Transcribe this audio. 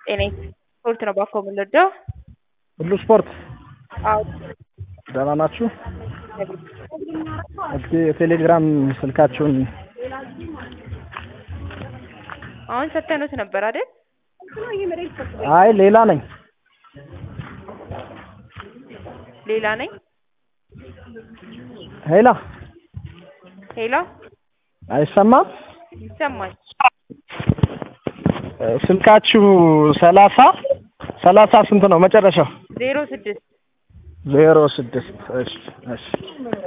ጤና ስፖርት ነው ባኮ የምንወደው። ሁሉ ስፖርት አዎ ደህና ናችሁ? እስኪ የቴሌግራም ስልካችሁን አሁን ሰተኑት ነበር አይደል? አይ ሌላ ነኝ። ሌላ ነኝ። ሄላ ሄሎ አይሰማም? ይሰማል። ስልካችሁ ሰላሳ ሰላሳ ስንት ነው መጨረሻው? ዜሮ ስድስት ዜሮ ስድስት እሺ እሺ